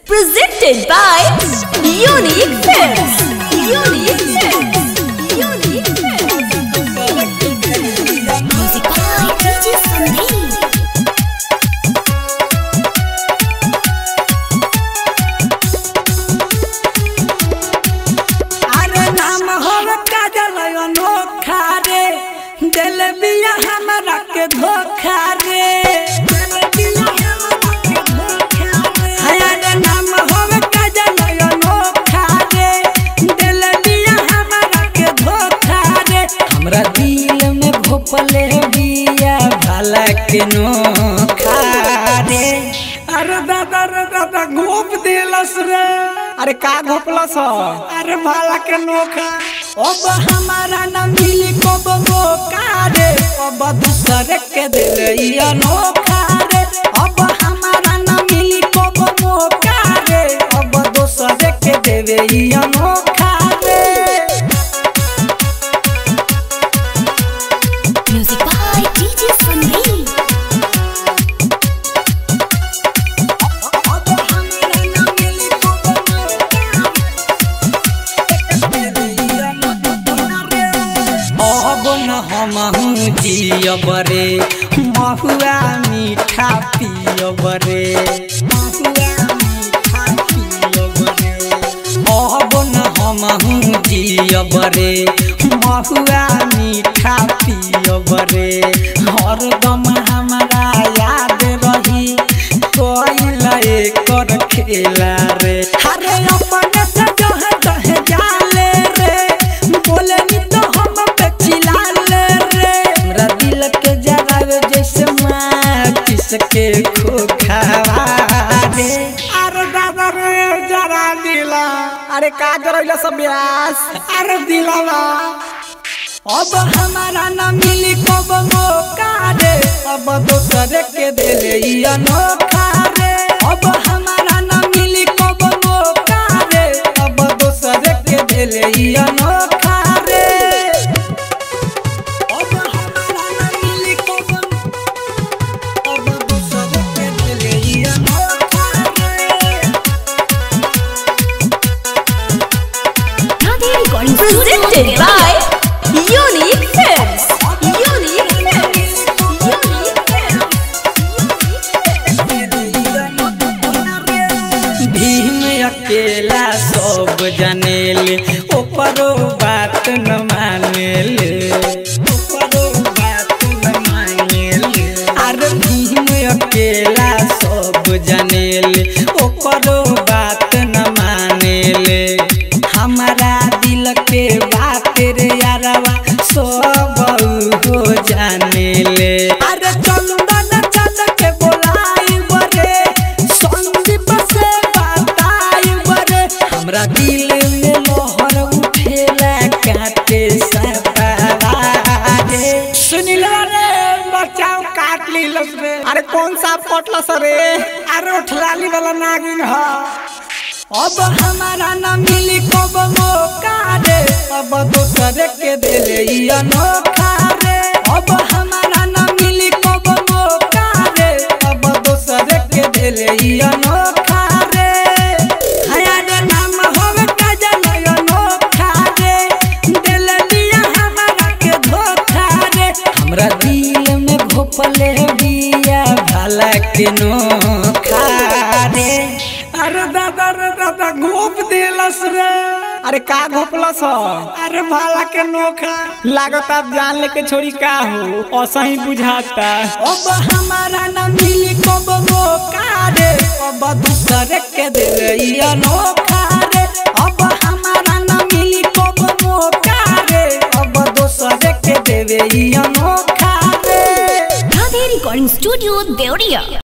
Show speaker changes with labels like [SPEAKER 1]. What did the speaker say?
[SPEAKER 1] Presented by Unique Films. Unique Films. Unique Films. Music by DJ Sandeep.
[SPEAKER 2] अरे नाम होव काजल अनोखा रे दिल बिया हमरा के धोखा रे दिल बिया हमरा के धोखा रे हाय अरे नाम होव काजल अनोखा रे दिल बिया हमरा के धोखा रे हमरा दिल में भोपले बिया भला के नोखा रे अरे दादा रे दादा घोप देलस रे अरे का घोपलस अरे भाला के नोखा अब हमारा न मिली कब मौका रे अब दूसरे के दिल ई अनोखा रे अब हमारा न मिली कब मौका रे अब दूसरे के देवे ई अनोखा रे
[SPEAKER 1] Music by DJ Sandeep.
[SPEAKER 2] अब हमारा न मिली कब अब न हम जियब रे महुआ मीठा पियब रे महुआ मीठा पियब रे अब न हम जियब रे महुआ मीठा पियब रे हरदम हमारा याद रही कोइल एकर खेला रे अरे अपने से जहे तहे जाले रे बोले नी तो हम पे चिल्लाले रे हमरा दिल के जगावे जैसे माचिस के खोखावा रे अरे दादा रे जरा दिला अरे का करैला सब ब्यास अरे दिलावा अब हमारा न मिली कब मौका रे अब दोसरे के दिले ई अनोखा रे अब हमारा न मिली कब मौका रे अब दोसरे के दिले ई अनोखा रे अब हमारा न मिली कब अब दोसरे के दिले ई अनोखा रे
[SPEAKER 1] Radhe Recording Presented by Unique Films. Unique Films. Unique
[SPEAKER 2] Bhim अकेला सब जनेले ओकरो बात न मानेले ओकरो बात न मानेले अरे भीम अकेला सब जनेले ओकरो बात न मानेले हमारा दिल के बात रे यारवा सब हो जानेले अरे चलू ना चल के बोलाई बरे संदीप से बताई बरे हमरा दिल में लहर उठेला काटे सतारे सुनिला रे बचाओ काट लीलस रे अरे कौन सा पटलस रे अरे उठलाली वाला नागिन ह अब हमारा न मिली कब मौका रे अब दोसरे के दिले ई अनोखा रे अब हमारा न मिली कब मौका रे अब दोसरे के दिले ई अनोखा रे हया रे नाम होवे काजल अनोखा रे दिल दिया हमारा के धोखा रे हमरा दिल में भोपले बिया भला के नोखा रे अरे दादा रे दादा घोप देलस रे अरे का घोपलस अरे भाला के नोखा लागत आप जान लेके छोड़ी का हो ऐसा ही बुझाता अब हमारा न मिली कब मौका रे अब दूसरे के दिल ई अनोखा रे अब हमारा न मिली कब मौका रे अब दूसरे के देवे ई अनोखा रे
[SPEAKER 1] Radhe Recording Studio, Deoria.